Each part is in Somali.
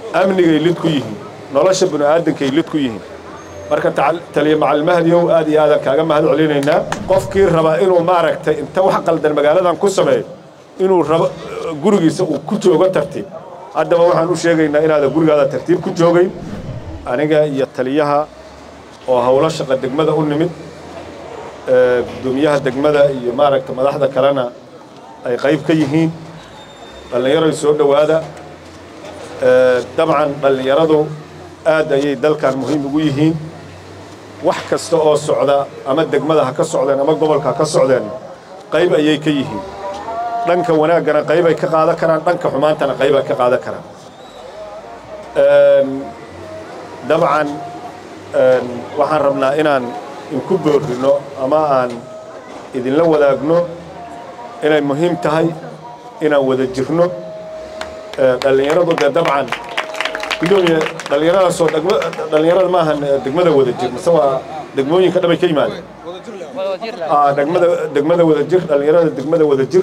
amnigay lid ku yihiin nolosha bini'aadankay lid ku yihiin marka taliya macalmahdiyow aad iyo aadaan kaaga mahad celinaynaa qofkii raba inuu maaragtay inta wax qaldan magaaladan ku sameeyo inuu rabo gurigiisa uu ku joogo tartiib haddaba waxaan u sheegaynaa inaadan gurigaada tartiib ku joogayn aniga iyo taliyaha oo howlo shaqa degmada u nimid gudoomiyaha degmada iyo maaragta madaxda kalena ay qayb ka yihiin dhallinyaroy soo dhowaada dabcan dhallinyaradu aad ayay dalkan muhiim ugu yihiin wax kasta oo socda ama degmada ha ka socdeen ama gobolka ha ka socdeen qayb ayay ka yihiin dhanka wanaaggana qaybay ka qaadan karaan dhanka xumaantana qaybay ka qaadan karaan dabcan waxaan rabnaa inaan inku boorrino ama aan idinla wadaagno inay muhiim tahay inaan wada jirno dhallinyaradu dee dabcan gudoomiye dhallinyaradaasoo dhallinyarada ma ahan degmada wada jir mise waa degmooyinka dhabay ka yimaadeen degmada degmada wada jir dhallinyarada degmada wada jir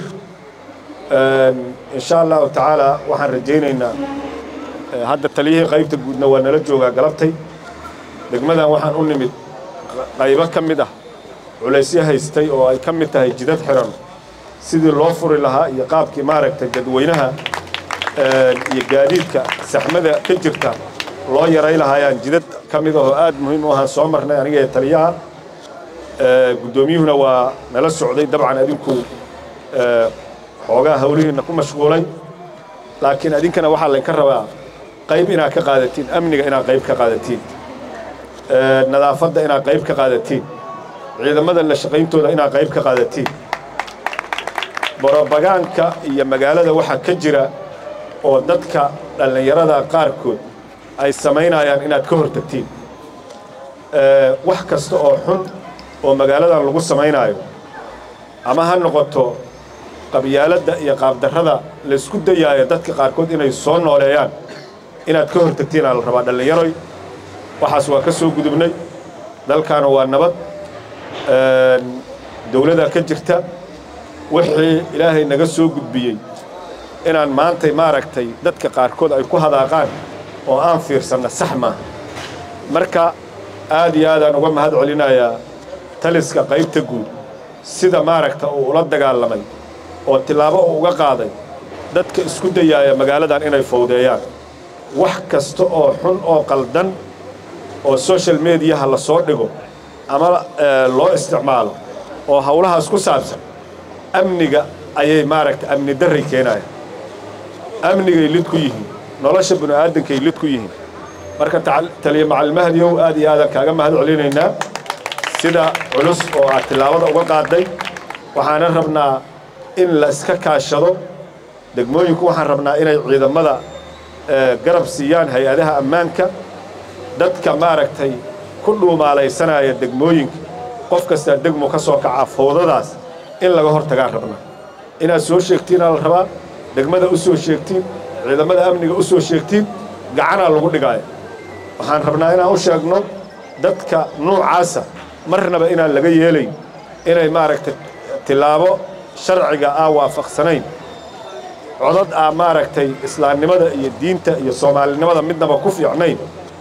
insha allahu tacaala waxaan rajaynaynaa hadda taliyihii qaybta guudna waa nala joogaa galabtay degmadan waxaan u nimid qaybo ka mid ah culaysyo haystay oo ay ka mid tahay jidad xiran sidii loo furi lahaa iyo qaabkii maaragtay dadweynaha iyo gaadiidka saxmada ka jirta loo yaray lahaayaan jidad ka mid ahoo aad muhiim u ahaan soo marnay aniga ee taliyaha guddoomiyuhuna waa nala socday dabcan adinku xoogaa hawlihiinna ku mashquulay laakiin adinkana waxaa laynka rabaa qayb inaad ka qaadatiin amniga inaad qayb ka qaadatiin nadaafadda inaad qayb ka qaadatiin ciidamada la shaqayntooda inaad qayb ka qaadatiin borobagaanka iyo magaalada waxaa ka jira oo dadka dhallinyarada qaarkood ay samaynayaan inaad ka hortagtiin wax kasta oo xun oo magaaladan lagu samaynaayo ama ha noqoto qabyaaladda iyo qaabdarrada laysku dayaayo dadka qaarkood inay soo nooleeyaan inaad ka hortagtiin aa la rabaa dhallinyaroy waxaas waa ka soo gudubnay dalkaana waa nabad dawladaa ka jirta wixii ilaahay naga soo gudbiyey inaan maantay maaragtay dadka qaarkood ay ku hadaaqaan oo aan fiirsanna sax maaha marka aad iyo aadaan uga mahad celinayaa taliska qaybta guud sida maaragta uu ula dagaalamay oo tillaabo uu uga qaaday dadka isku dayaaya magaaladan inay fowdeeyaan wax kasta oo xun oo qaldan oo social mediyaha la soo dhigo ama loo isticmaalo oo howlahaas ku saabsan amniga ayay maaragta amni darray keenayaan amnigay lid ku yihiin nolosha bini'aadankay lid ku yihiin marka taliya macalmahdiyow aad iyo aadaan kaaga mahad celinaynaa sida culus oo aad tillaabada uga qaaday waxaana rabnaa in la iska kaashado degmooyinku waxaan rabnaa inay ciidamada garab siiyaan hay-adaha ammaanka dadka maaragtay ku dhuumaalaysanaya degmooyinka qof kastaa degmo ka soo kacaa fowdadaas in laga hor tagaan rabnaa inaad soo sheegtiinaa la rabaa degmada u soo sheegtiin ciidamada amniga u soo sheegtiin gacanaa lagu dhigaaya waxaan rabnaa inaan u sheegno dadka nuucaasa marnaba inaan laga yeelayn inay maaragtay tillaabo sharciga aa waafaqsanayn codad aa maaragtay islaamnimada iyo diinta iyo soomaalinimada midnaba ku fiicnayn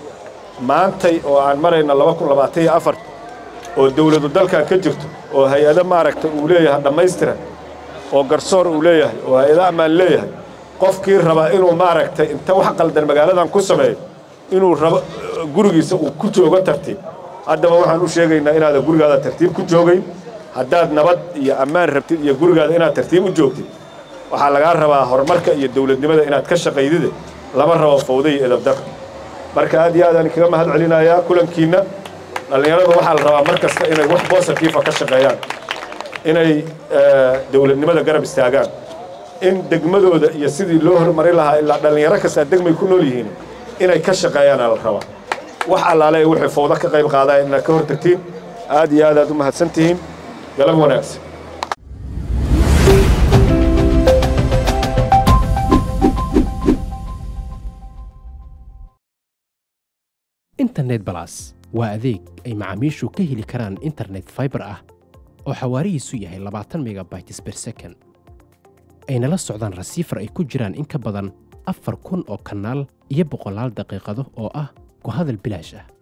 maantay oo aan marayna laba kun labaatan iyo afar oo dawladu dalkan ka jirto oo hay-ado maaragtay uu leeyahay dhammaystiran oo garsoor uu leeyahay oo hay-ado ammaan leeyahay qofkii raba inuu maaragtay inta wax qaldan magaaladan ku sameeyo inuu rabo gurigiisa uu ku joogo tartiib haddaba waxaan u sheegaynaa inaadan gurigaada tartiib ku joogayn haddaad nabad iyo ammaan rabtid iyo gurigaada inaad tartiib u joogtid waxaa lagaa rabaa horumarka iyo dawladnimada inaad ka shaqaydide lama rabo fawda iyo edabdar marka aad iyo aadaan kaga mahad celinayaa kulankiinna dhallinyarada waxaa la rabaa mar kasta inay wax bositiifa ka shaqeeyaan inay dawladnimada garab istaagaan in degmadooda iyo sidii loo hormarin lahaa ilaa dhallinyaro kastaa degmay ku nool yihiin inay ka shaqeeyaana la rabaa wax allaale waxay fawdo ka qayb qaadaan inaad ka hortagtiin aad iyo aad aad u mahadsan tihiin galab wanaagsan internet balas waa adeeg ay macaamiishu ka heli karaan internet fiber ah oo xawaarihiisu yahay labaatan megabytes per second ayna la socdaan rasiifar ay ku jiraan in ka badan afar kun oo kanaal iyo boqolaal daqiiqado oo ah ku hadal bilaash ah